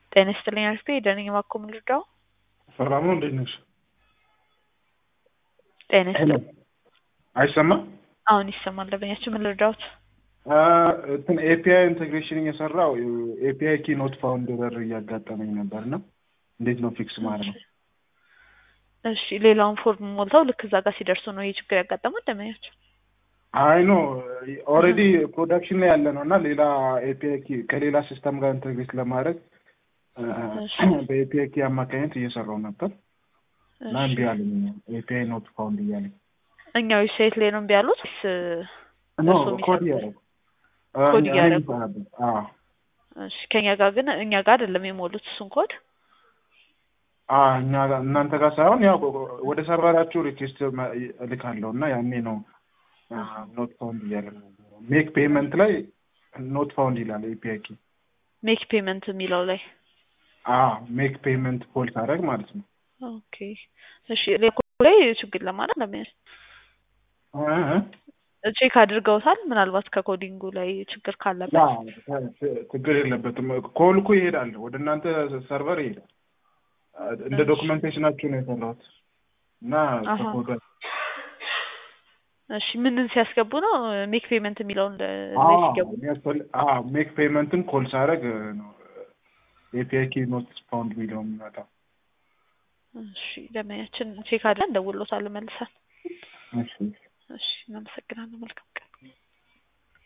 ጤና ይስጥልኝ አሪፍ ደህና ነኝ እባክዎ ምን ልርዳዎ? ሰላም ነው እንዴት ነሽ? ጤና ይስጥልኝ አይሰማም? አሁን ይሰማል ደንበኛችን ምን ልርዳዎት? እንትን ኤፒአይ ኢንቴግሬሽን እየሰራው ኤፒአይ ኪ ኖት ፋውንድ ኤረር እያጋጠመኝ ነበር እና እንዴት ነው ፊክስ ማድረግ ነው? እሺ ሌላውን ፎርም ሞልተው ልክ እዛ ጋር ሲደርሱ ነው ይህ ችግር ያጋጠመው ደንበኛችን? አይ ኖ ኦልሬዲ ፕሮዳክሽን ላይ ያለ ነው እና ሌላ ኤፒአይ ኪ ከሌላ ሲስተም ጋር ኢንቴግሬት ለማድረግ በኤፒአይ ኪ አማካኝነት እየሰራው ነበር እና እምቢ አለኝ ኤፒአይ ኖት ፋውንድ እያለኝ እኛ ዌብሳይት ላይ ነው እምቢ ያሉት ወይስ ኖ እርስዎ ኮድ የሚሰሩት? እያደረጉ ኮድ እያደረጉ? አዎ እሺ ከኛ ጋር ግን እኛ ጋር አይደለም የሞሉት እሱን ኮድ አዎ እኛ ጋር እናንተ ጋር ሳይሆን ያው ወደ ሰርቨራችሁ ሪኩዌስት እልካለሁ እና ያኔ ነው ኖት ፋውንድ እያለ ነው ሜክ ፔመንት ላይ ኖት ፋውንድ ይላል ኤፒአይ ኪ ሜክ ፔመንት የሚለው ላይ አዎ ሜክ ፔመንት ኮል ታደርግ ማለት ነው ኦኬ እሺ ሌኮ ላይ ችግር ለማለት ለምን እ ቼክ አድርገውታል ምናልባት ከኮዲንጉ ላይ ችግር ካለበት አዎ ችግር የለበትም ኮል እኮ ይሄዳል ወደ እናንተ ሰርቨር ይሄዳል እንደ ዶክመንቴሽናችሁ ነው የሰራሁት እና አሃ። ከኮድ እሺ ምንን ሲያስገቡ ነው ሜክ ፔመንት የሚለውን ለ- ላይ አዎ ሲገቡ የሚያስፈልግ አዎ ሜክ ፔመንትን ኮል ሳደርግ ነው ኤፒአይ ኪ ኖት ፋውንድ የሚለው የሚመጣው እሺ ደንበኛችን ቼክ አድርገን እንደውሎታል መልሰን እሺ እሺ እናመሰግናለን መልካም